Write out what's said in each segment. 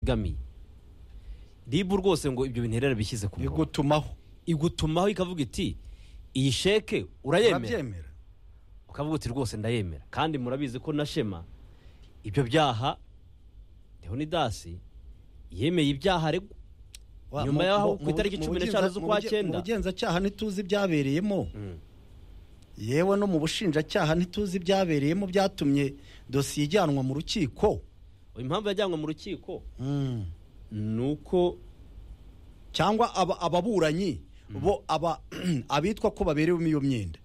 ibigamiye ribu rwose ngo ibyo bintu yari yarabishyize ku murongo igutumaho igutumaho ikavuga iti iyi sheke urayemera urabyemera ukavuga uti rwose ndayemera kandi murabizi ko na shema ibyo byaha leonidasi yemeye ibyaha aregwa Wa- Nyuma mu- y'aho mu- ku mu- itariki mu cumi bugenza- n'eshanu z'ukwa mu buge- cyenda. mu bugenzacyaha ntituzi ibyabereyemo yewe no mu bushinjacyaha ntituzi ibyabereyemo byatumye dosiye ijyanwa mu rukiko impamvu yajyanwe mu rukiko Mm. ni uko cyangwa aba- ababuranyi bo aba abitwa ko baberewemo iyo myenda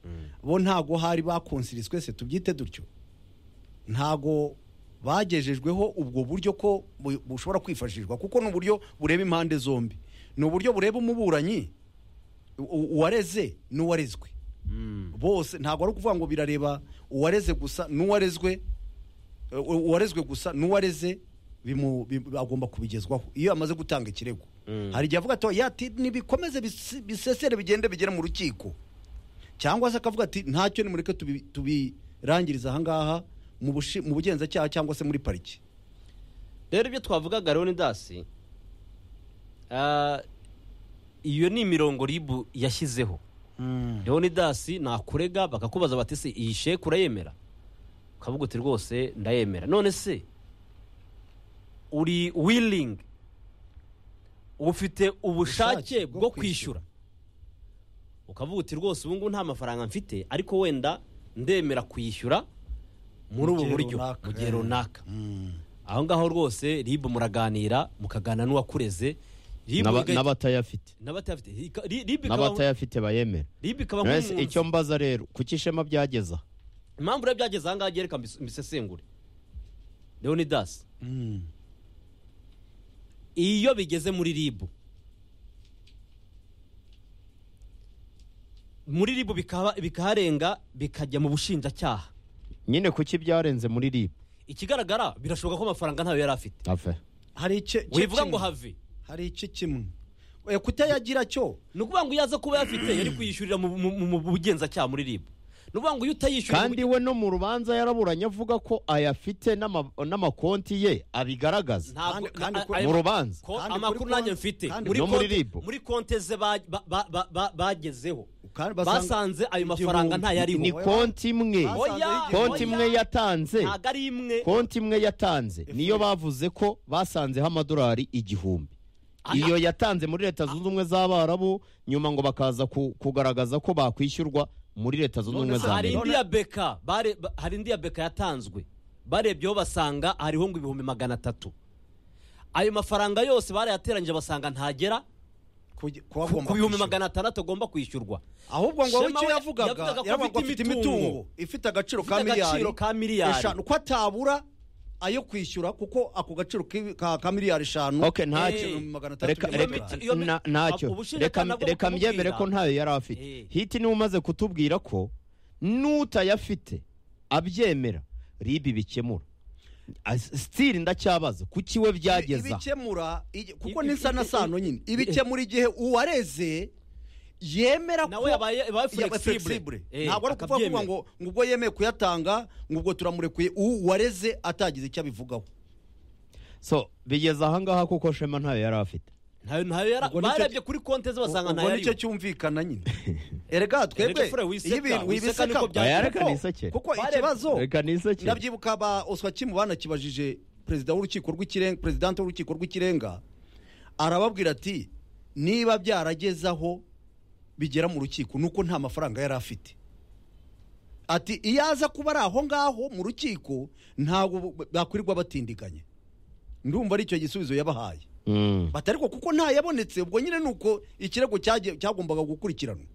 bo ntago hari bakonsiriswe se tubyite dutyo ntago bagejejweho ubwo buryo ko bu- bushobora kwifashishwa kuko ni uburyo bureba impande zombi ni uburyo bureba umuburanyi u- uwareze n'uwarezwe bose ntabwo ari ukuvuga ngo birareba uwareze gusa n'uwarezwe eh, u- uwarezwe gusa n'uwareze bimu- bi- agomba kubigezwaho iyo amaze gutanga ikirego Mm. hari igihe avuga ati yati nibikomeze bisi- bisesere bigende bigere mu rukiko cyangwa se akavuga ati ntacyo nimureke tubi- tubirangiriza ahangaha mu bushi- mu bugenzacyaha cyangwa se muri pariki rero ibyo twavugaga leonidasi iyo ni imirongo ribu yashyizeho leonidasi nakurega bakakubaza bati se iyi sheke urayemera ukavuga uti rwose ndayemera none se uri wiringi ufite ubushake Ubushake bwo bwo kwishyura ukavuga uti rwose ubu ngubu nta mafaranga mfite ariko wenda ndemera kuyishyura muri ubu gihe buryo runaka. mu gihe Eh. runaka Mm. aho ngaho rwose ribu muraganira mukagana n'uwakureze ribu N'aba- iga- n'abatayafite n'abatayafite Ika- ri- ribu ikaba- n'abatayafite bayemera ribu ikaba Ese nk'umwunzi icyo mbaza rero kuki ishema byageza impamvu rero byageze ahangaha byereka imis- imisesengure leonidas Mm. iyo bigeze muri ribu muri ribu bikaba- bikaharenga bikajya mu bushinjacyaha nyine kuki byarenze muri ribu ikigaragara birashoboka ko amafaranga ntayo yari afite ave hari icye- icye wivuga ngo kimwe. have hari iki kimwe Eh, kutayagira cyo ni ukuvuga ngo iyo aza kuba yafite yari kuyishyurira mu- mu mu- mu bugenzacyaha muri ribu ni ukuvuga ngo iyo utayishyura kandi we no mu rubanza yaraburanye avuga ko ayafite n'ama- n'amakonti ye abigaragaza ntabwo Kandi- kandi na- kuri- ayo- mu rubanza ko kandi amakuru kuri nanjye konti- mfite kandi no muri konti- ribu. muri konte ze ba- ba- ba- ba- ba- bagezeho Kandi basanga- basanze ayo mafaranga igihumbi. ni ntayariho Ni- konti imwe Basanze Oya, ari igihumbi. konti imwe yatanze ntabwo ari imwe konti imwe yatanze niyo bavuze ko basanzeho amadolari igihumbi iyo yatanze muri leta zunze ubumwe z'abarabu nyuma ngo bakaza ku- kugaragaza ko bakwishyurwa muri leta zunze ubumwe za hari amerika indi ya beka bare- ba- hari indi ya beka yatanzwe barebyeho basanga hariho ngo ibihumbi magana atatu ayo mafaranga yose barayateranyije basanga ntagera Kugi- ku kuwagomba ku bihumbi kwishyura. magana atandatu agomba kwishyurwa ahubwo ngo wowe Shema icyo we yavugaga yavugaga ko yaravuga ngo afite afite imitungo. imitungo ifite agaciro ka Ifite miliyari agaciro ka miliyari. eshanu ko atabura ayo kwishyura kuko ako gaciro ki- ka ka miliyari eshanu ok ntacyo Eh, magana atatu reka y'amadolari. reka- Iyo miti- na- ntacyo ubushinjacyaha reka nabwo reka bukamubwira. mbyemere ko ntayo yari afite Eh. hiti niwe umaze kutubwira ko n'utayafite abyemera ribi bikemura Ah, sitiri ndacyabaza kuki we byageza ibikemura igi- kuko Ibi- n'isanasano ibi- nyine ibikemura igihe uwareze yemera Nawe yabaye- yabaye yaba flexible. flexible. Eh, ntabwo ari ukuvuga akabyemera. ngo ngo ubwo yemeye kuyatanga ngo ubwo turamurekuye uwareze atagize icyo abivugaho so bigeze ahangaha kuko shema ntayo yari afite ntayo ntayo yara Ubwo nicyo- barebye kuri konte ze basanga ubwo ntayariho nicyo cyumvikana nyine erega twebwe Fure, wiseka, wiseka wiseka niko byagenze. Oya, reka kuko- nisekere. kuko Bare- ikibazo reka nisekere ndabyibuka ba oswa kimu banakibajije perezida w'urukiko rw'ikirenga perezidante w'urukiko rw'ikirenga arababwira ati niba byarageze aho bigera mu rukiko nuko nta mafaranga yari afite ati iyo aza kuba ari aho ngaho mu rukiko ntabwo bakwirirwa batindiganye ndumva ari icyo gisubizo yabahaye Mm. bati ariko kuko ntayabonetse ubwo nyine ni uko ikirego cyagiye- cyagombaga gukurikiranwa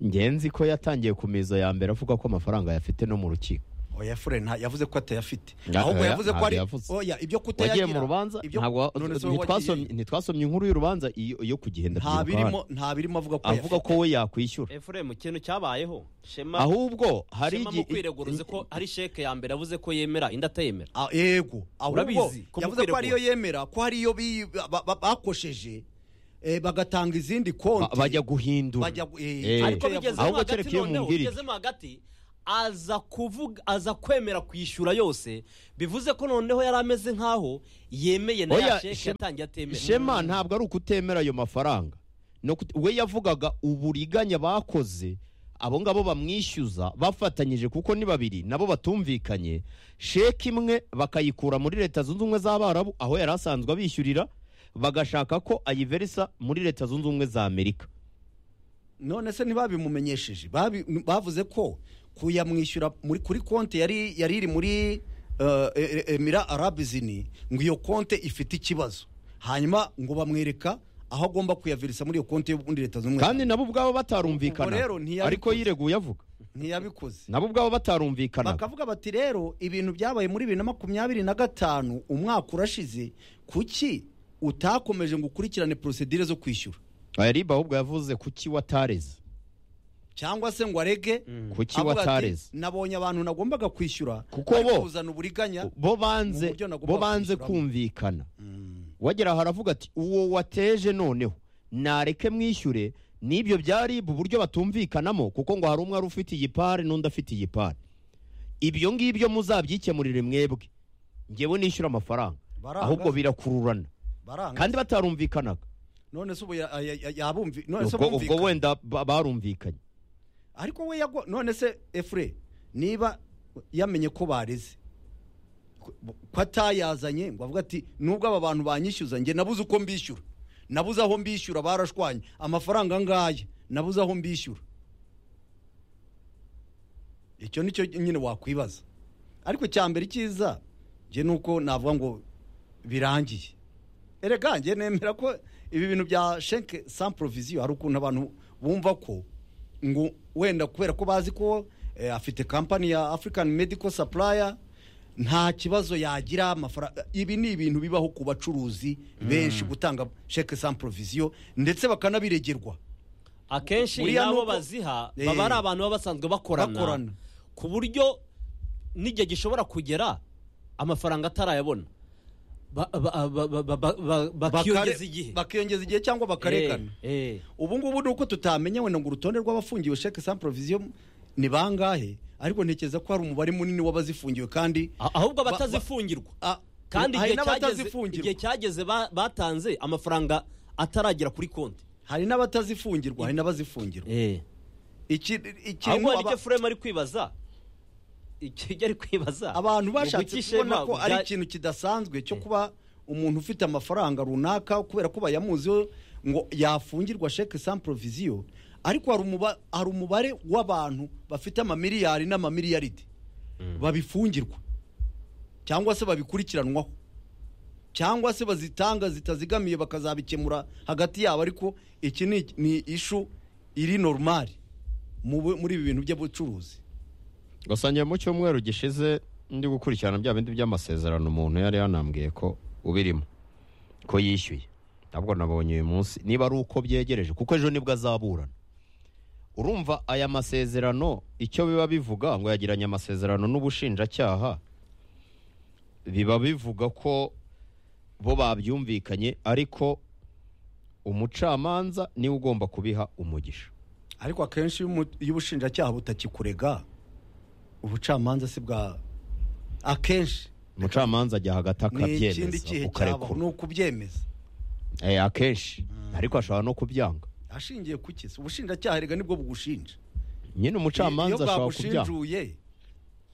ngenzi ko yatangiye ku mizo ya mbere avuga ko amafaranga yafite no mu rukiko oya fure nta yavuze ko atayafite Ya- ahubwo oya, yavuze ko ntabwo ari yavuze. oya ibyo wagiye kutayagira mu rubanza ibyo- ntabwo none se wowe ntitwasomye wagiye- ntitwasomye inkuru y'urubanza iyo iyo ku gihe nta ndabyibuka birimo hano. nta birimo avuga ko avuga ko we yakwishyura efuremu ikintu cyabayeho shema ahubwo hari shema mu igi- kwireguruza ko hari sheke ya mbere avuze ko yemera indi atayemera Ah, yego ahubwo Urabizi, ko yavuze ko mukwiregura. ariyo yemera ko hariyo bi- ba- ba- ba- bakosheje eh, bagatanga izindi konti ba- bajya guhindura Bajya gu- eh, Eh. ariko ariko yavuze- bigezemo Ahubwo hagati kereka iyo noneho mumbwirije. bigezemo hagati aza kuvuga aza kwemera kwishyura yose bivuze ko noneho yari ameze nk'aho yemeye na Oya, ya sheke Shema- yatangiye atemera shema ntabwo ari ukutemera ayo mafaranga Ni uku- we yavugaga uburiganya bakoze abo ngabo bamwishyuza bafatanyije kuko ni babiri nabo batumvikanye sheki imwe bakayikura muri leta zunze ubumwe z'abarabu aho yari asanzwe abishyurira bagashaka ko ayiverisa muri leta zunze ubumwe za amerika none se ntibabimumenyesheje Babi- bavuze ko kuyamwishyura muri- kuri konti yari yari iri muri eh, eh, emira arabizini ngo iyo konti ifite ikibazo hanyuma ngo bamwereka aho agomba kuyavirisa muri iyo konti y'ubundi leta zunze ubumwe kandi nabo ubwabo Ubwo batarumvikana rero ntiyabikoze. ariko yireguye avuga ntiyabikoze nabo ubwabo batarumvikana bakavuga bati rero ibintu byabaye muri bibiri na makumyabiri na gatanu umwaka urashize kuki utakomeje ngo ukurikirane porosedire zo kwishyura ayariba ahubwo yavuze kuki watareze cyangwa se ngo arege kuki avuga ati, watareze nabonye abantu nagombaga kwishyura Kuko ariko bo- uzana uburiganya bo banze uburyo nagomba bo banze kwishyuramo. kumvikana wagera aho aravuga ati uwo wateje noneho nareke mwishyure n'ibyo byari bu buryo batumvikanamo kuko ngo hari umwe wari ufite igipari n'undi afite igipari ibyo ngibyo muzabyikemurire mwebwe ngewe nishyura amafaranga Baranga. ahubwo birakururana baranga kandi batarumvikanaga none se ubu ya- ya- ya- yabumvi none se ubwo ubwo bumvikana. wenda ba- barumvikanye ariko we yago none se efure niba yamenye ko bareze ko ko atayazanye ngo avuga ati nubwo aba bantu banyishyuza njye nabuze uko mbishyura nabuze aho mbishyura barashwanye amafaranga angaya nabuze aho mbishyura icyo nicyo nyine wakwibaza ariko icya mbere icyiza njye ni uko navuga ngo birangiye erega njye nemera ko ibi bintu bya shenke sans provision hari ukuntu abantu bumva ko ngo wenda kubera ko bazi ko eh, afite kampani ya african medical supplier nta kibazo yagira amafaranga ibi ni ibintu bibaho ku bacuruzi benshi gutanga sheke sans provision ndetse bakanabiregerwa akenshi Buriya n'abo nuko- baziha Eh. baba ari abantu baba basanzwe Bakorana. bakorana ku buryo n'igihe gishobora kugera amafaranga atarayabona Ba- ba- ba- ba- ba- ba- ba- bakiyongeza Bakare- igihe bakiyongeza igihe cyangwa bakarekana Eh, eh. ubu ngubu ni uko tutamenye wenda ngo urutonde rw'abafungiwe sheke sans provision ni bangahe ariko ntekereza ko hari umubare munini w'abazifungiwe kandi Ah- ahubwo Ba- ba- abatazifungirwa a- kandi hari igihe cyageze- n'abatazifungirwa igihe cyageze ba- batanze amafaranga ataragera kuri konti hari n'abatazifungirwa hari n'abazifungirwa iki ikintu ahubwo hari aba- icyo furema ari kwibaza Iki- icyo ari kwibaza abantu ni bashatse uguki kubona Shema ko ari bya- ikintu kidasanzwe cyo kuba umuntu ufite amafaranga runaka kubera ko bayamuziho ngo yafungirwa sheke sans provision ariko hari umuba- hari umubare w'abantu bafite amamiliyari n'amamiliyaride babifungirwa cyangwa se babikurikiranwaho cyangwa se bazitanga zitazigamiye bakazabikemura hagati yabo ariko iki ni ni ishu iri normali mu bu- muri ibi bintu by'ubucuruzi gasangiye mu cyumweru gishize ndi gukurikirana bya bindi by'amasezerano umuntu yari yanambwiye ko ubirimo ko yishyuye ntabwo nabonye uyu munsi niba ari uko byegereje kuko ejo nibwo azaburana urumva aya masezerano icyo biba bivuga ngo yagiranye amasezerano n'ubushinjacyaha biba bivuga ko bo babyumvikanye ariko umucamanza niwe ugomba kubiha umugisha ariko akenshi iyo umu- iyo ubushinjacyaha butakikurega ubucamanza si bwa akenshi umucamanza ajya hagati ni ikindi kihe akabyemeza cyaba ukarekura ni ukubyemeza Eh, akenshi ariko ashobora no kubyanga ashingiye ku kisi ubushinjacyaha erega nibwo bugushinja nyine iyo umucamanza ashobora kubyanga bwagushinjuye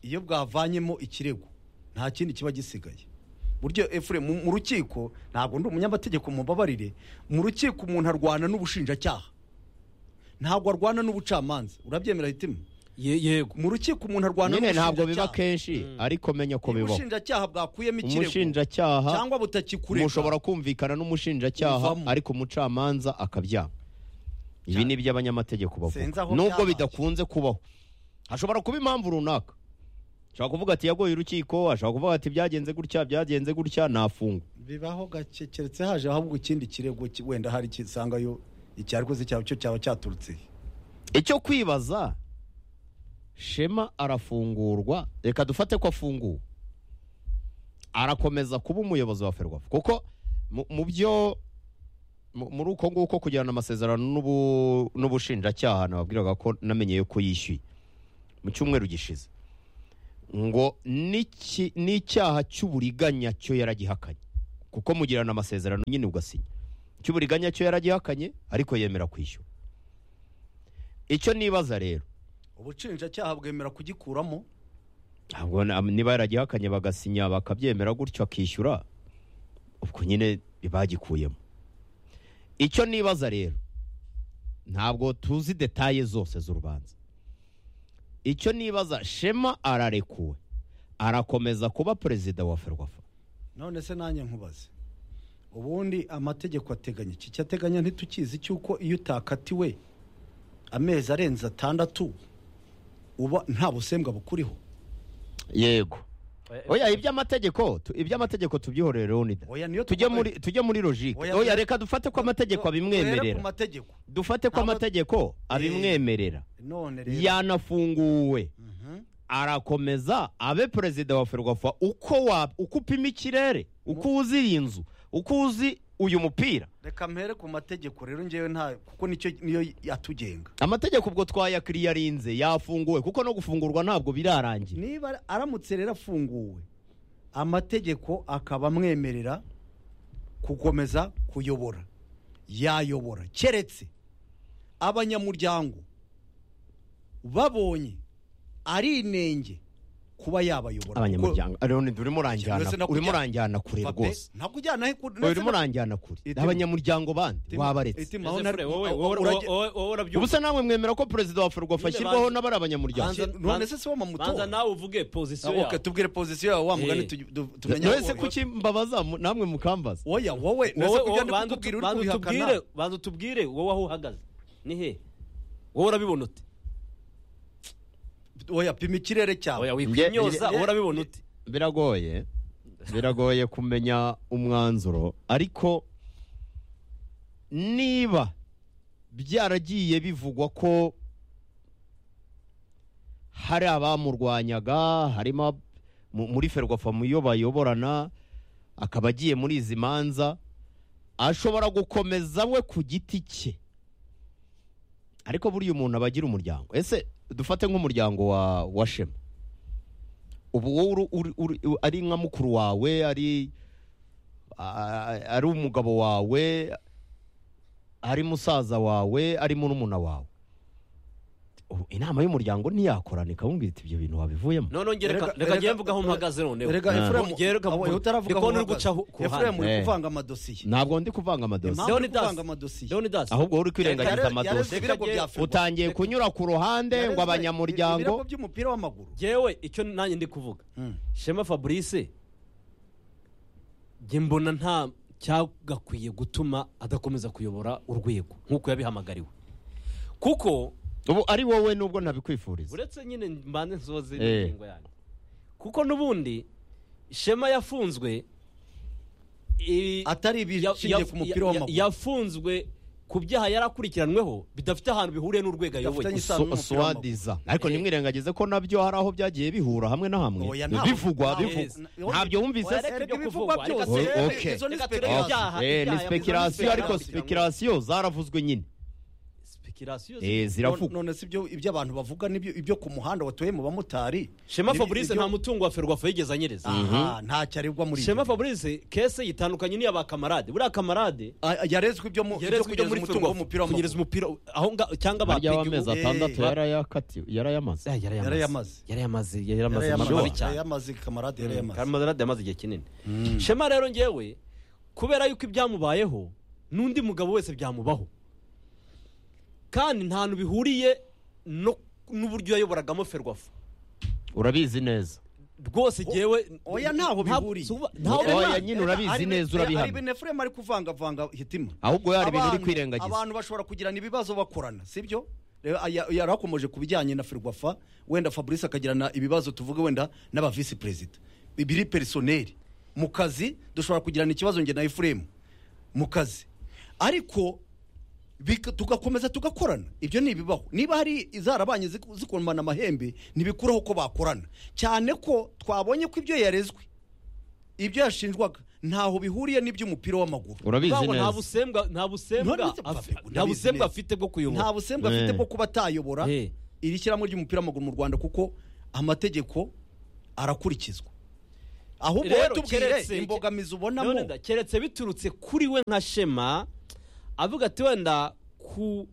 iyo bwavanyemo ikirego nta kindi kiba gisigaye buryo efure mu mu rukiko ntabwo ndi umunyamategeko mubabarire mu rukiko umuntu arwana n'ubushinjacyaha ntabwo arwana n'ubucamanza urabyemera hitima Ye- yego mu rukiko umuntu arwana nyine ntabwo biba n'ubushinjacyaha kenshi ariko menya ko Iyo bibaho ubushinjacyaha bwakuyemo ikirego umushinjacyaha cyangwa butakikurega mushobora kumvikana n'umushinjacyaha Buvamo. ariko umucamanza akabyanga ibi ni iby'abanyamategeko Sinzi bavuga aho nubwo byabaye. bidakunze kubaho hashobora kuba impamvu runaka ashobora kuvuga ati yagoye urukiko ashobora kuvuga ati byagenze gutya byagenze gutya nafungwa bibaho gake keretse haje ahubwo ikindi kirego ki- wenda hari kisangayo icyarikoze cyaba cyo cyaba cyaturutse he. icyo kwibaza shema arafungurwa reka dufate ko afunguwe arakomeza kuba umuyobozi wa ferwafa kuko mu- mu byo mu- muri uko nguko kugirana amasezerano n'ubu- n'ubushinjacyaha nababwiraga ko namenyeye ko yishyuye mu cyumweru gishize ngo n'iki- n'icyaha cy'uburiganya cyo yaragihakanye kuko mugirana amasezerano nyine ugasinya cy'uburiganya cyo yaragihakanye ariko yemera kwishyura icyo nibaza rero ubushinjacyaha bwemera kugikuramo ntabwo na- niba yaragihakanye bagasinya bakabyemera gutyo akishyura ubwo nyine bagikuyemo icyo nibaza rero ntabwo tuzi detaye zose z'urubanza icyo nibaza shema ararekuwe arakomeza kuba perezida wa ferwafa none se nanjye nkubaze ubundi amategeko ateganya iki cyateganya ntitukizi cy'uko iyo utakatiwe amezi arenze atandatu uba nta busembwa bukuriho yego oya iby'amategeko tu- iby'amategeko tubyihorere leonida Oya, niyo tujye tuvuga- muri tujye muri logike Oya, oya oya. reka dufate ko amategeko Duhere abimwemerera ku mategeko dufate ko Ntabwo- amategeko abimwemerera none rero yanafunguwe Mhm. arakomeza abe perezida wa ferwafa uko wa uko upima ikirere uko uzi iyi nzu uko uzi uyu mupira reka mpere ku mategeko rero ngewe nta kuko nicyo niyo yatugenga amategeko ubwo twayakiriye arinze yafunguwe kuko no gufungurwa ntabwo birarangira niba aramutse rero afunguwe amategeko akaba amwemerera gukomeza kuyobora yayobora keretse abanyamuryango babonye ari inenge kuba yabayobora abanyamuryango Leon, urimo uranjyana Cyangwa se no urimo kujya- uranjyana kure Kuko- rwose ntabwo ujyana he kure urimo uranjyana kure Itima- abanyamuryango bandi wabaretse Ese Fure, wowe wowe- wowe- wowe- wowe urabyumva ubusa namwe mwemera ko perezida wa ferwafa Nyine ashyirwaho banza- n'abari abanyamuryango banza- none se si wo mamutora? banza nawe uvuge pozisiyo yawe tubwire pozisiyo yawe wa mugani Eh. tu- tu- tumenye none se wowe. kuki mbabaza mu- namwe mukambaza oya wowe none wowe se kugira wowe ndi banza kukubwira utu- uri banza kubihakana? utubwire banza utubwire wowe aho uhagaze ni he wowe urabibona ute oya pima ikirere oya cyawe nge- wikwinyoza nge- wowe urabibona ute biragoye biragoye kumenya umwanzuro ariko niba byaragiye bivugwa ko hari abamurwanyaga harimo ab- mu- muri ferwafa mu yo bayoborana akaba agiye muri izi manza ashobora gukomeza we ku giti cye ariko buriya umuntu aba agira umuryango ese dufate nk'umuryango wa wa shema ubu wowe uri- uri- uri- u- ari nka mukuru wawe ari a- ari umugabo wawe ari musaza wawe ari murumuna wawe Ubu inama y'umuryango ntiyakorana ikamubwira iti ibyo bintu wabivuyemo none Rega- reka reka rega- njye mvuge aho mpagaze noneho Erega Ah. Efuremu, Nongere reka aho mvuge. utaravuga Ndi kubona uri aho uhagaze. guca ku- ku ruhande. Efuremu uri Eh. kuvanga amadosiye ntabwo ndi kuvanga amadosiye Impamvu Leonidas, kuvanga amadosiye. Leonidas, ahubwo wowe uri Yareze- kwirengagiza amadosiye yareze ibirego bya Ferwafa. utangiye kunyura ku ruhande Yareze ngo abanyamuryango ibirego by'umupira w'amaguru Jewe icyo nanjye ndi kuvuga shema fabrice njye mbona nta cyagakwiye gutuma adakomeza kuyobora urwego nk'uko yabihamagariwe kuko ubu ari wowe nubwo ntabikwifuriza uretse nyine mbanze nsoze Eh. n'ingingo yanjye kuko n'ubundi shema yafunzwe i- atari ya- ibishingiye ya- ku mupira ya- w'amaguru yafunzwe ku byaha yarakurikiranweho bidafite ahantu bihuriye n'urwego ayoboye Bidafitanye isano So- n'umupira swadiza ariko nimwirengagize ko nabyo hari aho byagiye bihura hamwe na hamwe Oya, ntabwo- bivugwa ntabwo- bivugwa ntabwo- ntabyo wumvise Oya, se? reka Erega ibyo ibivugwa kuvugwa, reka byose, turebe. erega izo ni Reka turebe speculation. ibyaha. aha, Eh, ni ibyaha speculation yavuze ariko ni speculation. speculation zaravuzwe nyine Speculation zi- Eh, ziravugwa none si ibyo ibyo abantu bavuga n'ibyo ibyo ku muhanda watuye mu bamotari shema Ni- fabrice ibyo- nta mutungo wa ferwafa yigeze anyereza aha ntacyo aregwa muri shema ibyo fabrice kese yitandukanye n'iya ba kamarade buriya kamarade Ah, yarezwe ibyo mu ibyo yarezwe ibyo kugeza muri umutungo w'umupira ferwafa kunyereza w'amaguru umupira aho nga- cyangwa ba harya w'amezi Eh, atandatu ba- yarayakatiwe yarayamaze Yarayamaze. yarayamaze yarayamaze yarayamaze mabi cyane yarayamaze kamarade yarayamaze kamarade yamaze igihe kinini shema rero ngewe kubera yuko ibyamubayeho n'undi mugabo wese byamubaho kandi nta hantu bihuriye no- n'uburyo yayoboragamo ferwafa urabizi neza rwose ngewe oya ntaho bihuriye ntabwo- Oya, ntaho nyine urabizi neza, urabihamya. ari benefuremu ari kuvangavanga hitima ahubwo hari ibintu uri Abantu- kwirengagiza abantu bashobora kugirana ibibazo bakorana sibyo Rero, aya- yarakomoje ku bijyanye na ferwafa wenda fabrice akagirana ibibazo tuvuge wenda n'aba visi perezida ibiri perisoneri mu kazi dushobora kugirana ikibazo nge na efuremu mu kazi ariko bika- tugakomeza tugakorana ibyo ni ibibaho niba hari izarabanye ziku- zikomana amahembe ntibikuraho ko bakorana cyane ko twabonye ko ibyo yarezwe ibyo yashinjwaga ntaho bihuriye n'iby'umupira w'amaguru urabizi Urumva ngo nta neza busembwa nta busembwa None se afi- Fabio, nta urabizi busembwa neza. afite bwo nta kuyobora busembwa afite Eh. bwo kuba atayobora Eh. iri shyirahamwe ry'umupira w'amaguru mu rwanda kuko amategeko arakurikizwa ahubwo Rero, watubwire keretse- imbogamizi None ubonamo da- keretse biturutse kuri we nka shema avuga ati wenda ku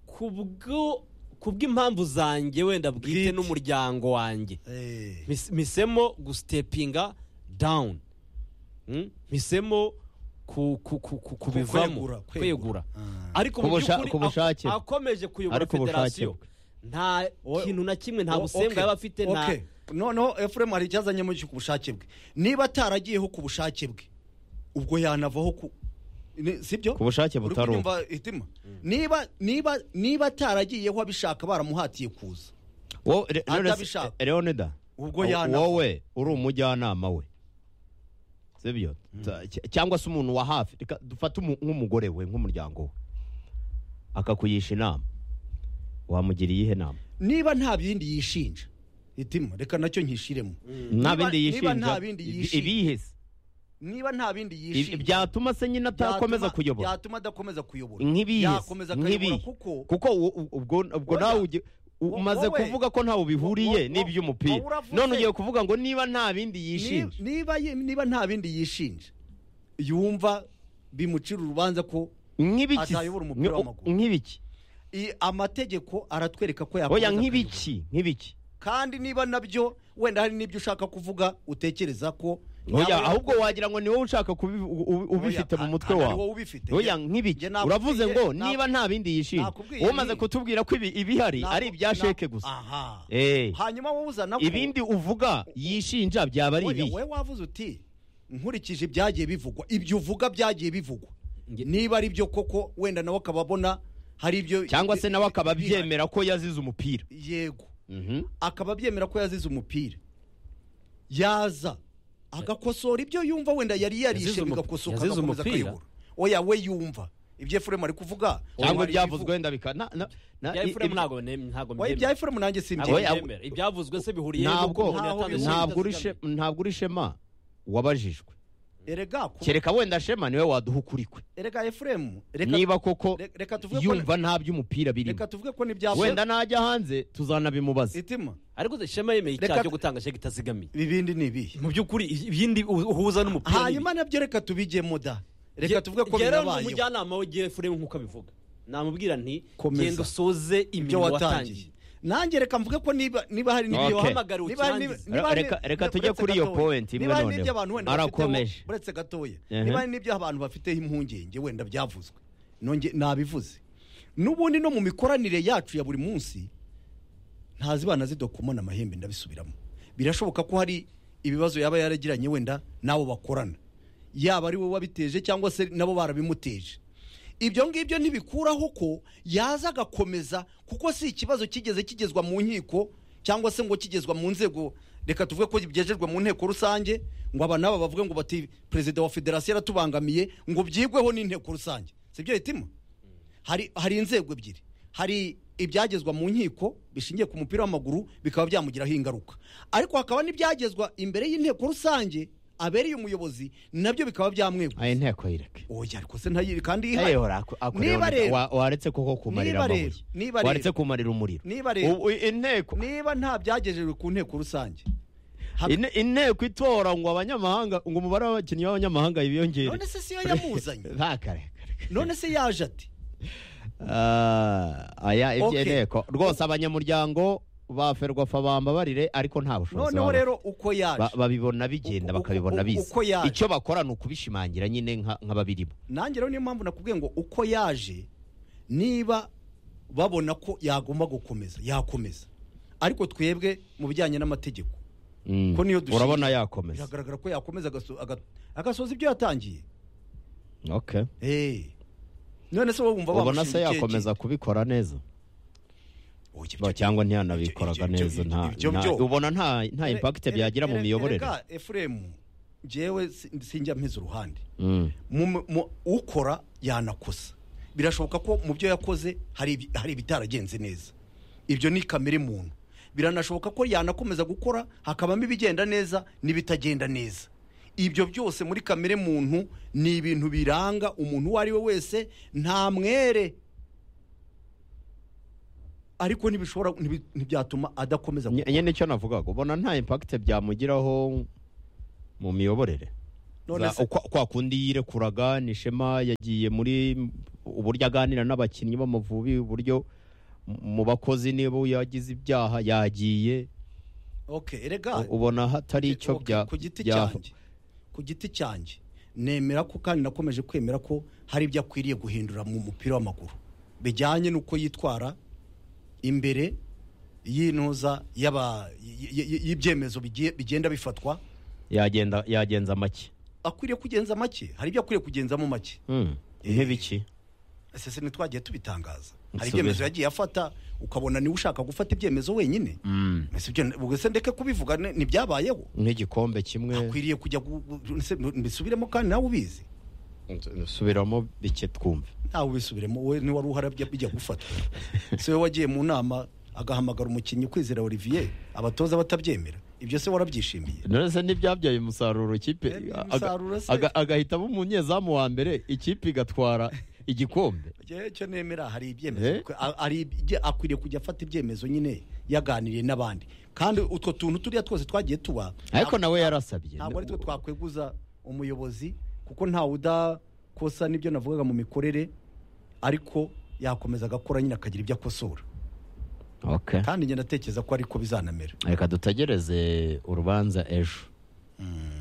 ku bwo- ku bw'impamvu zanjye wenda bwite Bwite. n'umuryango wanjye Eh, Mis- misemo gusitepinga dawuni Mm? misemo ku- ku- ku- ku- kubivamo kwegura, kwegura. kwegura Ah. ariko mu Kubusha- by'ukuri kubushake ak- akomeje kuyobora Ariko ubushake federasiyo bwe. nta O- kintu na kimwe nta o- busembwa okay, yaba afite nta okay. noneho efuremu hari icyo azanyemo ku bushake bwe niba ataragiyeho ku bushake bwe ubwo yanavaho ku ni- si byo Ku bushake Uri butari kunyumva itima niba niba niba ataragiyeho abishaka baramuhatiye kuza wowe re- Atabishaka. Leonida- Leonida Ubwo wo- yanava. wowe uri umujyanama we sibyo Ta- cy- cyangwa se umuntu wa hafi Reka dufate umu- nk'umugore we nk'umuryango we akakugisha inama wamugira iyihe nama niba nta bindi yishinja itima reka nacyo nkishiremo nta Niba- bindi niba nta yishinja bindi ibi- yishinja. ibihe se niba nta bindi Ibi- yishinja byatuma se nyine atakomeza byatuma- kuyobora byatuma adakomeza kuyobora nk'ibihe yakomeza akayobora nk'ibihe kuko kuko u- u- ubwo ubwo Oya. nawe ugi- u- Wo- umaze wowe. kuvuga ko ntawe Wo- bihuriye wo- n'iby'umupira wowe uravuze. none ugiye kuvuga ngo niba nta bindi Ni- yishinja niba ye- niba nta bindi yishinja yumva bimucira urubanza ko nk'ibiki se? atayobora umupira Nk- w'amaguru. nk'ibiki i- amategeko aratwereka ko yakomeza oya akayobora. nk'ibiki nk'ibiki kandi niba nabyo wenda hari n'ibyo ushaka kuvuga utekereza ko oya ahubwo wagira ngo ni wowe ushaka kubi- u- u- ubifite mu mutwe ntabwo ari wowe wawe ubifite oya Njye- nk'ibiki njye nakubwiye- uravuze ngo na- niba nta bindi yishinja nakubwiye wowe umaze nti- kutubwira ko ibi- ibihari ntabwo- ari ibya ntabwo- sheke gusa aha Eh. hanyuma wowe uzana ko ibindi uvuga yishinja byaba ari Oya, ibihe wowe wavuze uti nkurikije ibyagiye bivugwa ibyo uvuga byagiye bivugwa Nge- niba ari byo koko wenda nawe akaba abona hari ibyo cyangwa se nawe akaba bihari. abyemera ko yazize umupira yego Mhm. akaba abyemera ko yazize umupira yaza agakosora ibyo yumva wenda yari Yazize yarishe umu- bigakosoka yazize agakomeza umupira? akayobora oya we yumva ibyo efuremu ari kuvuga cyangwa hari ibyavuzwe ibivuga. wenda bika na- na- na- ibya i- efuremu ibyo- ntabwo ne- ntabwo oya ibya mbyemera efuremu nanjye Ntabwo simbye Oya, mbyemera. ibyavuzwe se bihuriye ntabwo n'uko umuntu ntabwo yatanze bihuye. ntabwo uri serivisi she- ntabwo uri shema wabajijwe erega ku- kereka wenda shema niwe waduha ukuri kwe erega efuremu reka niba koko re- reka tuvuge ko yumva nta by'umupira birimo reka tuvuge ko n'ibyavuye wenda najya hanze tuzanabimubaza itima ariko se shema yemeye icyaha Reka- cyo gutanga sheke itazigamiye ibindi ni ibihe mu by'ukuri ibindi uhu- uhuza n'umupira hanyuma nabyo reka tubijyemo da reka tuvuge ko binabayeho rero ni binabayeho umujyanama we Jeffrey nk'uko abivuga namubwira nti Komeza. genda usoze ibyo imirimo watangiye watangiye nanjye reka mvuge ko niba niba hari n'ibyo Okay. Wahamagariwe niba hari ukirangize. niba hari- Reka- reka niba- tujye uretse kuri iyo gatoya. point imwe niba hari noneho. n'ibyo abantu wenda Arakomeje. bafiteho- uretse gatoya Ehe. niba hari n'ibyo abantu bafite impungenge wenda byavuzwe nonge nabivuze n'ubundi no mu mikoranire yacu ya buri munsi ntazibana zidokomana amahembe ndabisubiramo birashoboka ko hari ibibazo yaba yaragiranye wenda n'abo bakorana yaba ari we wabiteje cyangwa se nabo barabimuteje ibyo ngibyo ntibikuraho ko yaza agakomeza kuko si ikibazo kigeze kigezwa mu nkiko cyangwa se ngo kigezwa mu nzego reka tuvuge ko byejejwe mu nteko rusange ngo aba n'aba bavuge ngo bati perezida wa federasiyo yaratubangamiye ngo byigweho n'inteko rusange si byo hitima hari hari inzego ebyiri hari ibyagezwa mu nkiko bishingiye ku mupira w'amaguru bikaba byamugiraho ingaruka ariko hakaba n'ibyagezwa imbere y'inteko rusange abereye umuyobozi nabyo bikaba aya byamweguza nteko yireke oya ariko se ntayiri kandi ihari. Ayihora aku- akureho Niba neza. rero- Wa- waretse koko kumarira Niba amabuye rero- niba rero- waretse kumarira umuriro Niba rero- Ubu inteko niba nta byagejejwe ku nteko rusange hab- Ine- inteko itora ngo abanyamahanga ngo umubare w'abakinnyi b'abanyamahanga biyongere none se siyo yamuzanye ntakareka none se yaje ati Ah, aya Okay. iby'inteko rwose abanyamuryango ba ferwafa bambabarire ariko nta bushobozi noneho baba rero uko bafite. Ba- yaje babibona bigenda Uko- bakabibona uko- biza uko yaje. icyo bakora ni ukubishimangira nyine nka- nk'ababirimo nanjye rero niyo mpamvu nakubwiye ngo uko yaje niba babona ko yagomba gukomeza yakomeza ariko twebwe mu bijyanye n'amategeko Mm. Ko niyo dushingiye. urabona yakomeza biragaragara ko yakomeza agaso- aga- agasoza ibyo yatangiye Okay. Eh. none se wowe wumva ubona se bamushinja ikihe yakomeza kubikora neza gihe? Oya, ibyo- Ba- cyangwa ntiyanabikoraga ibyo- ibyo- neza nta- ibyo- nta- ibyo- ubona nta nta impakite Ere- byagira mu ere- miyoborere erega efuremu njyewe si- sinjya mpize uruhande Mm. mu- mu- ukora yanakosa birashoboka ko mu byo yakoze hari ibi- hari ibitaragenze neza ibyo ni kamere muntu biranashoboka ko yanakomeza gukora hakabamo ibigenda neza n'ibitagenda neza ibyo byose muri kamere muntu ni ibintu biranga umuntu uwo ari we wese nta mwere ariko ntibishobora ntibi- ntibyatuma adakomeza Nye- nyine icyo navugaga ubona nta impakite byamugiraho mu miyoborere none Za- se kwa, kwa kundi yirekuraga ni shema yagiye muri uburyo aganira n'abakinnyi b'amavubi uburyo mu- mu bakozi niba yagize ibyaha yagiye okay erega u- ubona hatari icyo Okay, bya ku giti bya- cyanjye ku giti cyanjye nemera ko kandi nakomeje kwemera ko hari ibyo akwiriye guhindura mu mupira w'amaguru bijyanye n'uko yitwara imbere y'intuza y'aba- y- y- y- y'ibyemezo bigiye- bigenda bifatwa yagenda yagenza make akwiriye kugenza make hari ibyo akwiriye kugenzamo make Hmm, Eh. intebe iki ese se ntitwagiye tubitangaza hari Nsubira. ibyemezo yagiye afata ukabona niwe ushaka gufata ibyemezo wenyine Ese ibyo- ubwo se ndeke kubivuga ni- ntibyabayeho nk'igikombe kimwe akwiriye kujya gu- gu- ese mbisubiremo kandi nawe ubizi subiramo bike twumve ntawe ubisubiremo wowe niwari uharabya bijya gufatwa se wowe wagiye mu nama agahamagara umukinnyi kwizera olivier abatoza batabyemera ibyo se warabyishimiye none se ntibyabyaye umusaruro ikipe Eh, aga- umusaruro se. aga- agahitamo umunyezamu wa mbere ikipe igatwara igikombe Njyewe icyo nemera hari ibyemezo Eh? ko- a- hari ibye- akwiriye kujya afata ibyemezo nyine yaganiriye n'abandi kandi utwo tuntu turiya twose twagiye tuba ariko nawe yarasabye ntabwo ari twe twakweguza umuyobozi kuko ntawe udakosa n'ibyo navugaga mu mikorere ariko yakomeza agakora nyine akagira ibyo akosora Okay. kandi njye ndatekereza ko ariko bizanamera reka dutegereze urubanza ejo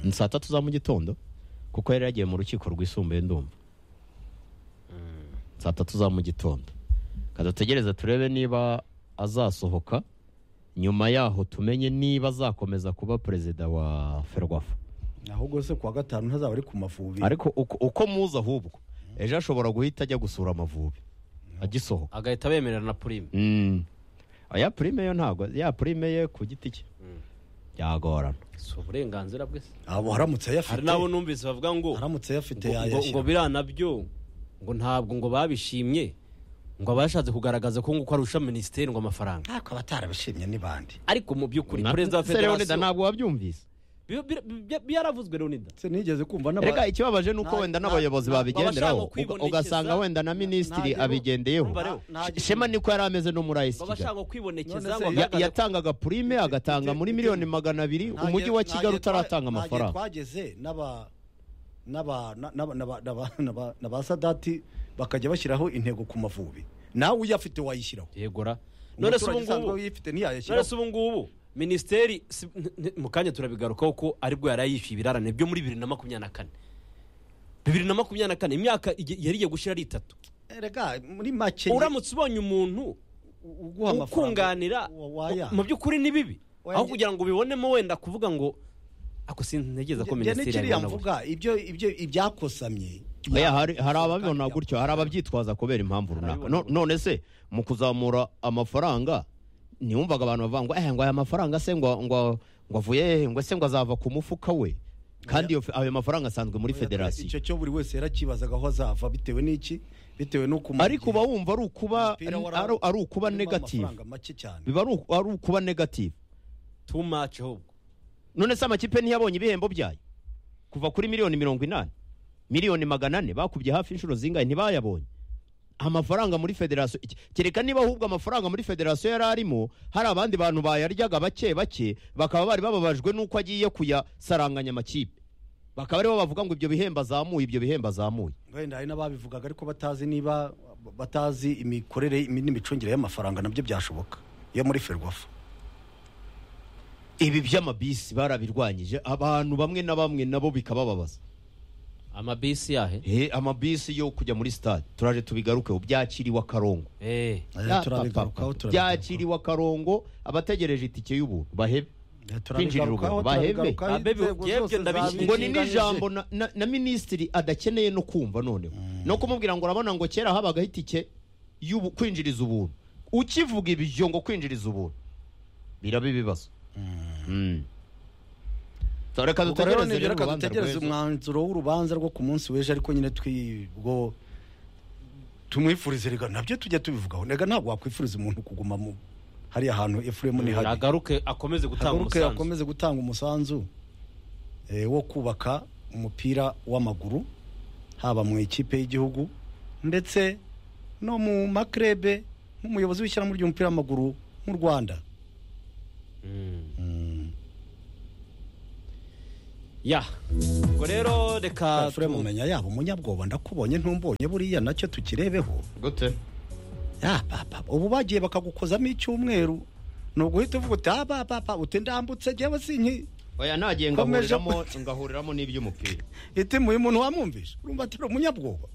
ni saa tatu za mu gitondo kuko yari yagiye mu rukiko rwisumbuye ndumva saa tatu za mu gitondo reka dutegereze turebe niba azasohoka nyuma yaho tumenye niba azakomeza kuba perezida wa ferwafa ahubwo se kuwa gatanu ntazaba ari ku mavubi ariko uko, uko muzi ahubwo ejo ashobora guhita ajya gusura amavubi agisohoka agahita bemerera na purime Mm. ya purime yo ntabwo ya purime ye ku giti cye byagorana si uburenganzira bwe se abo haramutse ayafite hari n'abo numvise bavuga ngo haramutse ayafite ngo- ngo- ngo yayashyira biriya nabyo ngo ntabwo ngo babishimye ngo abashatse kugaragaza ko nguko arusha minisiteri ngo amafaranga ntako abatarabishimye ni bandi ariko mu by'ukuri Na- perezida wa Se Leonidas federasiyo ntabwo wabyumvise bi- bi- bi- bi- yaravuzwe leonida se nigeze kumva n'aba- reka ikibabaje ni uko Na- wenda na- n'abayobozi na- babigenderaho baba bashaka uga- ugasanga kwibonekeza- wenda na minisitiri ntagira- abigendeyeho Urumva rero? nta- ntagira- shema niko yari ameze no muri ayesi baba kigali bashaka kwibonekeza None se- ngo Ya- agaragaze ko- yatangaga purime agatanga muri miliyoni magana abiri ntagiye- umujyi wa ntagiye kigali utaratanga twa- ntagiye amafaranga twageze n'aba n'aba n'aba- n'aba- n'aba- n'aba- n'aba sadati bakajya bashyiraho intego ku mavubi nawe uyafite wayishyiraho yegura none se ubu Umuturage usanzwe ngubu uyifite none se ntiyayashyiraho ubu ngubu minisiteri si- n- n- mu kanya turabigarukaho ko aribwo yari yishyuye ibirarane byo muri bibiri na makumyabiri na kane bibiri na makumyabiri na kane imyaka igi- yari igiye gushira ari itatu Eh, rega muri make uramutse ubonye umuntu uguha ukunganira wa- waya. mu byukuri ni bibi Waya. aho kugira ngo ubibonemo wenda kuvuga ngo ako sintegereza ko njye minisiteri n'ikiriya yabibona gutya." mvuga ibyo ibyo ibyakosamye Oya, hari hari ababibona gutyo hari ababyitwaza kubera impamvu Hari runaka ababibona No- none se mu kuzamura amafaranga ntiwumvaga abantu bavuga ngo eh ngo aya mafaranga se ngo ngo ngo avuye hehe? ngo se ngo azava ku mufuka we kandi iyo fe- ayo mafaranga asanzwe muri federasiyo icyo cyo buri wese yarakibazaga aho azava bitewe n'iki bitewe n'uko umuntu- ariko uba wumva ari ukuba Umupira wara- ari- ari ukuba urimo negative amafaranga make cyane biba ari uku- ari ukuba negative too much ahubwo none se amakipe ntiyabonye ibihembo byayo kuva kuri miliyoni mirongo inani miliyoni magana ane bakubye hafi inshuro zingahe ntibayabonye amafaranga muri federasiyo iki- kereka niba ahubwo amafaranga muri federasiyo yari arimo hari abandi bantu bayaryaga bake bake bakaba bari bababajwe n'uko agiye kuyasaranganya amakipe bakaba aribo bavuga ngo ibyo bihembo azamuye ibyo bihembo azamuye wenda hari n'ababivugaga ariko batazi niba batazi imikorere imi- n'imicungire y'amafaranga nabyo byashoboka yo muri ferwafa ibi by'amabisi barabirwanyije abantu bamwe na bamwe nabo bikabababaza amabisi yahe Eh, amabisi yo kujya muri stade turaje tubigarukeho byakiriwe akarongo Eh, Ya, turabigarukaho papa, byakiriwe akarongo abategereje itike y'ubuntu bahebe kwinjirirwa, bahembe. ngo ni n'ijambo na, na, na minisitiri adakeneye no kumva noneho no kumubwira ngo urabona ngo kera habagaho itike y'ubu- kwinjiriza ubuntu ukivuga ibyo ngo kwinjiriza ubuntu biraba ibibazo Mm. So, reka dutegereze rero reka urubanza dutegereze rw'ejo. umwanzuro w'urubanza rwo ku munsi w'ejo ariko nyine twibwo tumwifurize reka nabyo tujya tubivugaho reka ntabwo wakwifuriza umuntu kuguma mu hariya hantu efuremu ni habi agaruke akomeze gutanga hagaruke umusanzu akomeze gutanga umusanzu eh, wo kubaka umupira w'amaguru haba mu ikipe y'igihugu ndetse no mu makrebe nk'umuyobozi w'ishyirahamwe ry'umupira w'amaguru mu rwanda ya ubwo rero reka fure mumenya yaba umunyabwoba ndakubonye ntumbonye buriya nacyo tukirebeho gute ya papa ubu bagiye bakagukozamo icyumweru ni uguhita uvuga uti ah papa uti ndambutse njyewe sinki oya nagiye Komeje ngahuriramo ngahuriramo n'iby'umupira itimu uyu muntu wamwumvishe urumva atari umunyabwoba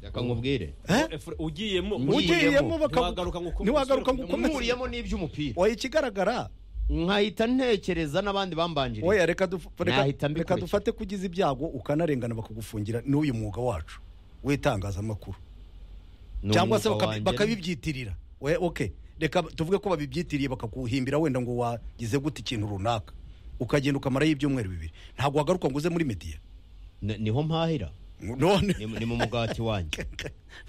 reka nkubwire Eh? Fure- ugiyemo ugiyemo bakagu- ntiwagaruka ngo ukomeze. ntiwagaruka ngo ukomeze nkuriyemo n'iby'umupira oya ikigaragara nkahita ntekereza n'abandi bambanjiriye oya reka duf- reka- Nahita reka mbikurikira. dufate kugize ibyago ukanarengana bakagufungira n'uyu mwuga wacu w'itangazamakuru Ni cyangwa se umwuga bakabi- wanjye. bakabibyitirira We- ok reka tuvuge ko babyibyitiriye bakaguhimbira wenda ngo wagize gute ikintu runaka ukagenda ukamarayo ibyumweru bibiri ntabwo wagaruka ngo uze muri media Ni- niho mpahira none Ni- ni mu mugati wanjye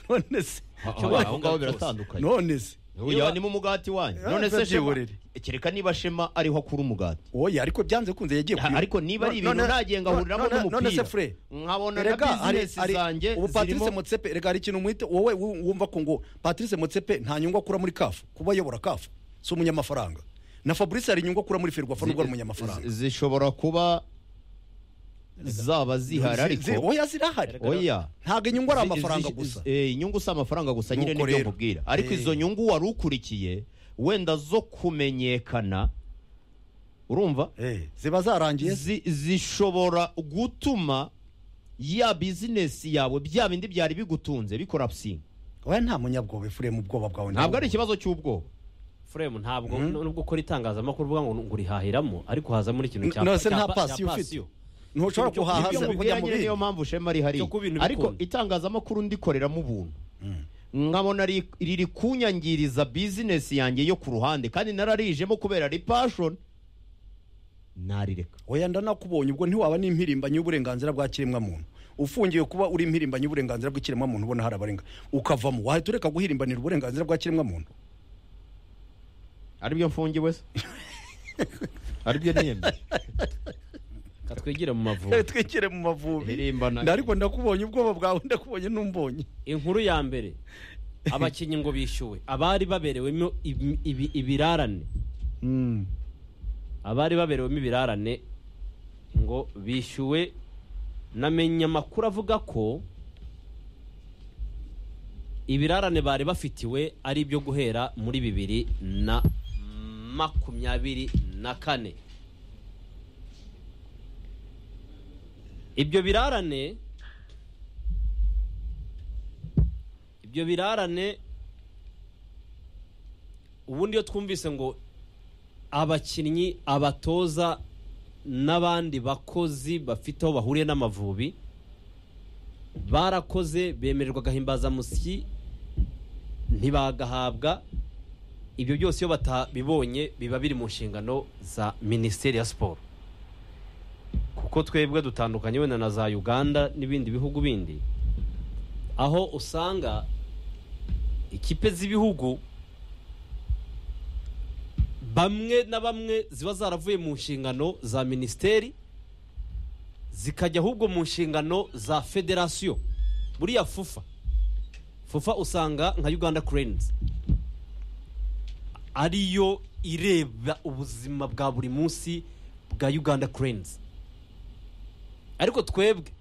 none se Ha- ha- Cyo aho ngaho bavuga byose. biratandukanye none se Oya, ni mu mugati wanjye Ah, none se shema ndabyiburira. kereka niba shema ariho akura umugati oya ariko byanze kunze yagiye Ha- ariko niba ari ibintu nagiye ngahuriramo none se n'umupira fure nkabona na Erega, hari- bizinesi hari- zanjye ubu patrice zirimo motsepe reka hari ikintu mwite wowe wu- wumva ko ngo patrice motsepe nta nyungu akura muri kafu kuba ayobora kafu si umunyamafaranga na fabrice hari inyungu akura muri ferwafa nubwo ari umunyamafaranga zi- zishobora kuba zaba zihari Zi- zi- ariko oya zirahari oya ntabwo inyungu ari Zi- amafaranga zi- gusa eh, inyungu si amafaranga gusa nyine Nuko nibyo rero. nkubwira ariko Eh. izo nyungu wari ukurikiye wenda zo kumenyekana urumva Eh, ziba zarangiye se. zi- zishobora gutuma ya bizinesi yawe bya bindi byari bigutunze bikoropusinga oya nta munyabwoba ifure mu bwoba bwawe ntabwo ari ikibazo cy'ubwoba Frame ntabwo nubwo ukora itangazamakuru uvuga ngo ngurihahiramo ariko haza muri ikintu cya No, se nta cya- pasiyo cya ufite. pasiyo. ntushobora Ibyo- guhaha ibyo se mu kujya mubwira mu nyine bindi niyo mpamvu shema ari hariya Cyo kuba ibintu ariko bikunda. itangazamakuru ndikoreramo ubuntu nkabona ri- riri kunyangiriza bizinesi yanjye yo ku ruhande kandi nararijemo kubera ari pashoni narireka oya ndanakubonye ubwo ntiwaba n'impirimbanyi y'uburenganzira bwa kiremwamuntu ufungiye kuba uri impirimbanyi y'uburenganzira bw'ikiremwamuntu ubona hari abarenga ukavamo wahita ureka guhirimbanira uburenganzira bwa kiremwamuntu aribyo mfungiwe se aribyo niyemye Reka twigire mu Eh, mavubi twigire mu mavubi Hirimbana. Nda- ariko ndakubonye ubwoba bwawe ndakubonye n'umbonye inkuru ya mbere abakinnyi ngo bishyuwe abari baberewemo ibi- ibi- ibirarane abari baberewemo ibirarane ngo bishyuwe namenye amakuru avuga ko ibirarane bari bafitiwe ari ibyo guhera muri bibiri na makumyabiri na kane ibyo birarane ibyo birarane ubundi iyo twumvise ngo abakinnyi abatoza n'abandi bakozi bafite aho bahuriye n'amavubi barakoze bemererwa agahimbazamusyi ntibagahabwa ibyo byose iyo batabibonye biba biri mu nshingano za minisiteri ya siporo kuko twebwe dutandukanye wenda na za uganda n'ibindi bihugu bindi aho usanga ikipe z'ibihugu bamwe na bamwe ziba zaravuye mu nshingano za minisiteri zikajya ahubwo mu nshingano za federasiyo buriya fufa fufa usanga nka uganda kurenzi ariyo ireba ubuzima bwa buri munsi bwa uganda kurenzi ariko twebwe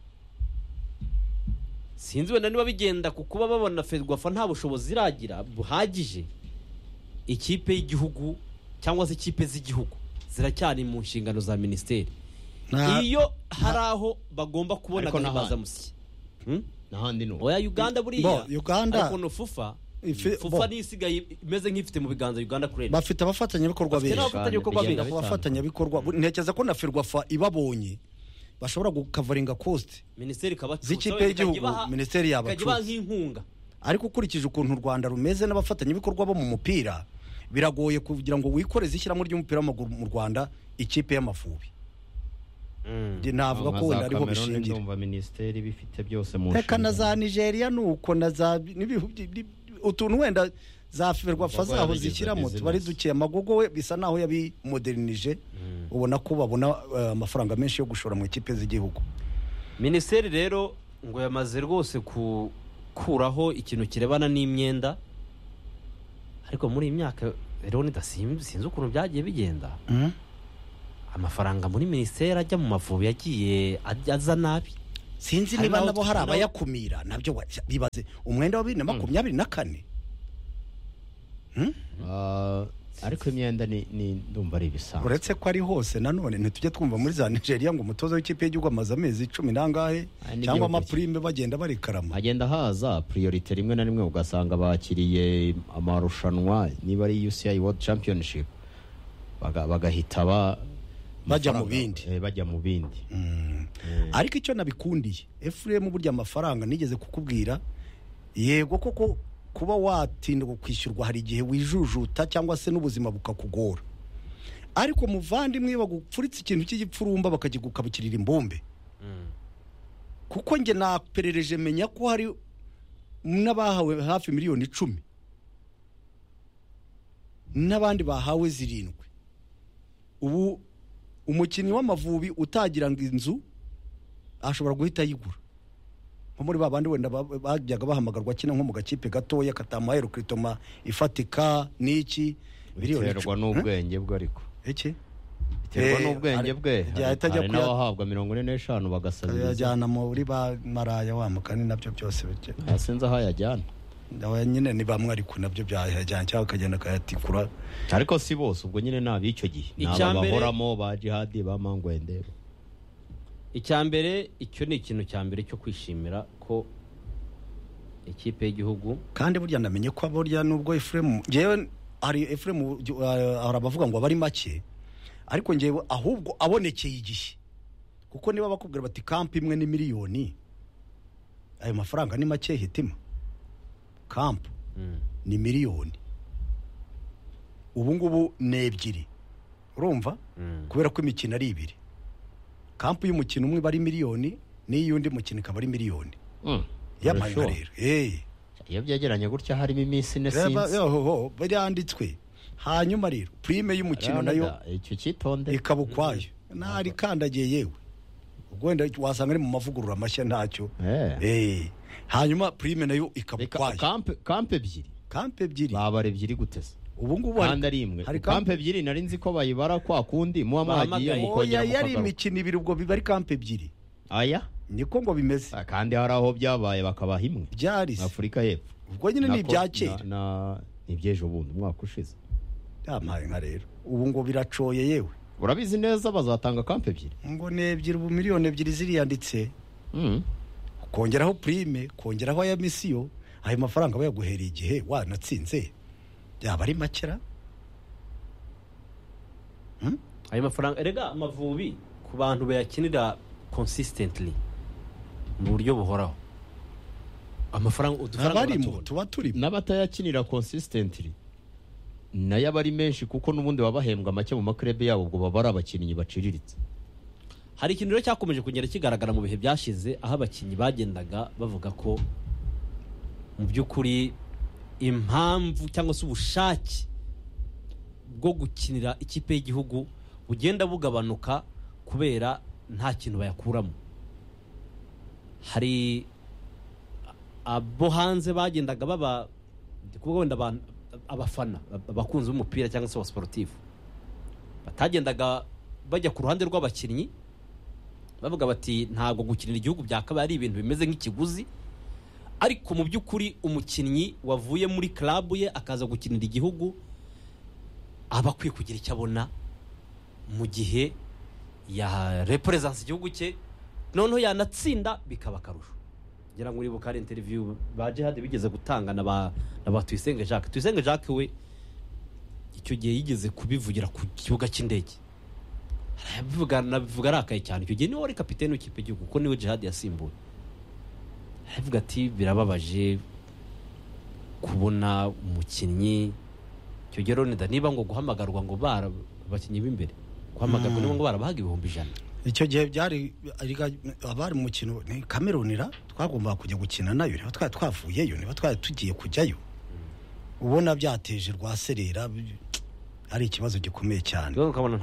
sinzi wenda niba bigenda ku kuba babona ferwafa nta bushobozi iragira buhagije ikipe y'igihugu cyangwa se ikipe z'igihugu ziracyari mu nshingano za minisiteri Nta- iyo hari aho bagomba kubona Ariko n'ahandi. agahimbazamusyi Hmm? n'ahandi ni uko. oya uganda buriya Bo, Uganda- ariko no fufa Ifi- bo. fufa niyo isigaye imeze nk'ifite mu biganza uganda kurenda bafite abafatanyabikorwa Bafite benshi n'abafatanyabikorwa Bigenda benshi ku bafatanyabikorwa bu- ntekereza ko na ferwafa ibabonye bashobora gukavaringa kosite minisiteri ikabacutsa Z'ikipe ikajya y'igihugu, ibaha- minisiteri ikajya ibaha yabacutsa. nk'inkunga ariko ukurikije ukuntu u rwanda rumeze n'abafatanyabikorwa bo mu mupira biragoye kugira ngo wikoreze ishyiramo ry'umupira w'amaguru mu rwanda ikipe y'amavubi Ndi- navuga ko wenda ariho Nka za Cameroon bishingira ndumva minisiteri bifite byose mu reka na nshingano. za nigeria ni uko na za n'ibihu- ni- ni- utuntu wenda za ferwafa Bikorwa zaho yabigize zishyiramo business. tuba ari duke amagogo we bisa naho yabimodernije ubona ko babona eh, amafaranga menshi yo gushora mu ikipe z'igihugu minisiteri rero ngo yamaze rwose gukuraho ikintu kirebana n'imyenda ariko muri iyi myaka rero nidasim- sinzi ukuntu byagiye bigenda Mm. amafaranga muri minisiteri ajya mu mavubi yagiye ajya- aza nabi sinzi Hari niba n'aho- nabo hari n'aho- abayakumira nabyo wa- bibaze umwenda wa bibiri na makumyabiri na kane Ah, ariko imyenda ni ni- ndumva ari ibisanzwe uretse ko ari hose nanone ntitujye twumva muri za nigeria ngo umutoza w'ikipe y'igihugu amaze amezi cumi n'angahe Aya ni cyangwa igihugu amapurime bagenda barikarama hagenda haza priorite rimwe na rimwe ugasanga bakiriye amarushanwa niba ari UCI World Championship baga- bagahita ba Bajya mu amafaranga- bindi. eh, bajya mu bindi ariko icyo nabikundiye efuremu burya amafaranga nigeze kukubwira yego koko kuba watinda kwishyurwa hari igihe wijujuta cyangwa se n'ubuzima bukakugora ariko muvandimwe bagupfuritse ikintu cy'igipfurumba bakakigukabukirira imbumbe kuko njye naperereje menya ko hari n'abahawe hafi miliyoni icumi n'abandi bahawe zirindwi ubu umukinnyi w'amavubi utagira ngo inzu ashobora guhita ayigura nko muri ba bandi wenda ba- bajyaga bahamagarwa akina nko mu gakipe gatoya katamaye rukitoma ifatika n'iki miliyoni biterwa icumi n'ubwenge bwe ariko Eh? iki biterwa Eh, n'ubwenge hari- bwe igihe ahita ajya hari kuya- n'abahabwa mirongo ine n'eshanu bagasabiriza ajyana muri ba maraya wa mukani nabyo byose bijya- Ah, sinzi aho ayajyana nawe nyine niba mwari ku nabyo byahajyana cyangwa akagenda akayatikura ariko si bose ubwo nyine ni ab'icyo gihe ni Icya aba mbere- bahoramo ba jihadi ba mangwende icya mbere icyo ni ikintu cya mbere cyo kwishimira ko ikipe y'igihugu kandi burya namenye ko burya nubwo efuremu ngewe hari efuremu uh, hari abavuga ngo abari make ariko ngewe ahubwo abonekeye igihe kuko niba bakubwira bati kampu imwe ni miliyoni ayo mafaranga ni make hitima kampu Mm. ni miliyoni ubu ngubu ni ebyiri urumva Mm. kubera ko imikino ari ibiri kampu y'umukino umwe iba ari miliyoni n'iy'undi mukino ikaba ari miliyoni Mm. y'amanywa Urashoboye. rero eee iyo byegeranye gutya harimo iminsi ine Reba, sinzi yohoho, byanditswe hanyuma rero prime y'umukino Reba, nayo icyo cyitonde ikaba ukwayo ntari ikandagiye yewe ubwo wenda wasanga ari mu mavugurura mashya ntacyo Eh. Eh, hanyuma prime nayo ikaba Reka- ukwayo kampe kampe ebyiri kampu ebyiri babara ebyiri guteza ubu ngubu hari- kandi ari imwe hari kampe kampu- ebyiri nari nzi ko bayibara kwa kundi muba mwagiye Bahamagaye. mukongera oya yari mukagaruka imikino ibiri ubwo biba ari kampu ebyiri aya niko ngo bimeze Ah, kandi hari aho byabaye bakabaha imwe byari se afurika y'epfo ubwo nyine ni Nako- ibya kera na- na- ni iby'ejo bundi umwaka ushize yampaye nka rero ubu ngo biracoye yewe urabizi neza bazatanga kampe ebyiri ngo ni ebyiri ubu miliyoni ebyiri ziriyanditse Mm. kongeraho prime kongeraho aya misiyo ayo mafaranga bayaguhereye igihe wanatsinze byaba ari makera ayo mafaranga erega amavubi ku bantu bayakinira consistently mu buryo buhoraho amafaranga udufaranga abarimo baratubona. tuba turimo n'abatayakinira consistently nayo aba ari menshi kuko n'ubundi baba bahembwa make mu makurebe yabo ubwo baba ari abakinnyi baciriritse hari ikintu rero cyakomeje kugenda kigaragara mu bihe byashize aho abakinnyi bagendaga bavuga ko mu by'ukuri impamvu cyangwa se ubushake bwo gukinira ikipe y'igihugu bugenda bugabanuka kubera nta kintu bayakuramo hari abo hanze bagendaga baba ndi kuvuga wenda abantu- abafana abakunzi b'umupira cyangwa se abasiporutifu batagendaga bajya ku ruhande rw'abakinnyi bavuga bati ntabwo gukinira igihugu byakabaye ari ibintu bimeze nk'ikiguzi ariko mu by'ukuri umukinnyi wavuye muri klabu ye akaza gukinira igihugu aba akwiye kugira icyo abona mu gihe ya repuresanse igihugu cye noneho yanatsinda bikaba akarusho ngira ngo uribuka hari interiviyu ba jihadi bigeze gutanga na ba na ba tuyisenge jacques tuyisenge jacques we icyo gihe yigeze kubivugira ku kibuga cy'indege arabivuga nabivuga arakaye cyane icyo gihe niwe wari kapitene w'ikipe y'igihugu kuko niwe jihadi yasimbuye aravuga ati birababaje kubona umukinnyi icyo gihe Ronida niba ngo guhamagarwa ngo bara abakinnyi b'imbere guhamagarwa niba ngo barabahaga ibihumbi ijana icyo gihe byari ariga- abari mu mukino ni kamerunira twagombaga kujya gukina nayo niba twari twavuyeyo niba twari tugiye kujyayo ubona byateje rwaserera bi- ari ikibazo gikomeye cyane ukabona